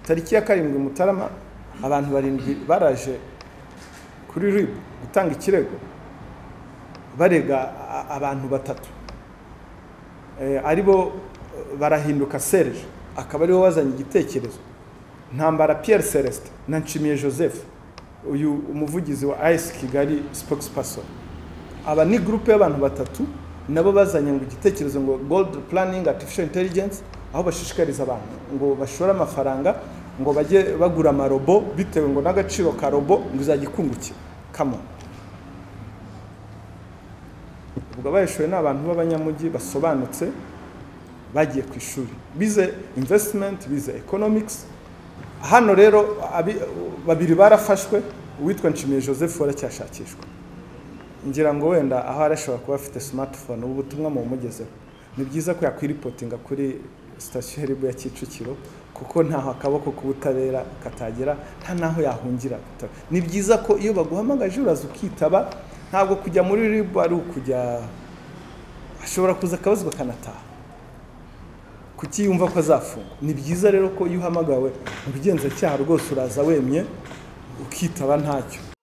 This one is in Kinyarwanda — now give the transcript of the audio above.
tariki ya karindwi mutarama abantu barindwi baraje kuri rib gutanga ikirego barega a- abantu batatu Eh, ari bo eh, barahinduka serge akaba aribo bazanye igitekerezo ntambara pierre celestin na nshimiye joseph uyu umuvugizi wa as kigali spokesperson aba ni gurupe y'abantu batatu nabo bazanye ngo igitekerezo ngo gold planning artificial intelligence aho bashishikariza abantu ngo bashore amafaranga ngo bajye bagura amarobo bitewe ngo n'agaciro ka robo ngo izajya ikungukira kamo ubwo abayishoye ni abantu b'abanyamujyi basobanutse bagiye ku ishuri bize investment bize economics hano rero abi- babiri barafashwe uwitwa nshimiye joseph waracyashakishwa ngira ngo wenda aho arashobora kuba afite smartphone ubu butumwa mumugezeho ni byiza ko yakwiripotinga kuri sitasiyo ya ribu ya kicukiro kuko ntaho akaboko k'ubutabera katagera nta n'aho yahungira ni byiza ko iyo baguhamagaje uraza ukitaba ntabwo kujya muri ribu ari ukujya ashobora kuza akabazwa akanataha kutiyumva ko azafungwa ni byiza rero ko iyo uhamagawe mu bugenzacyaha rwose uraza wemye ukitaba ntacyo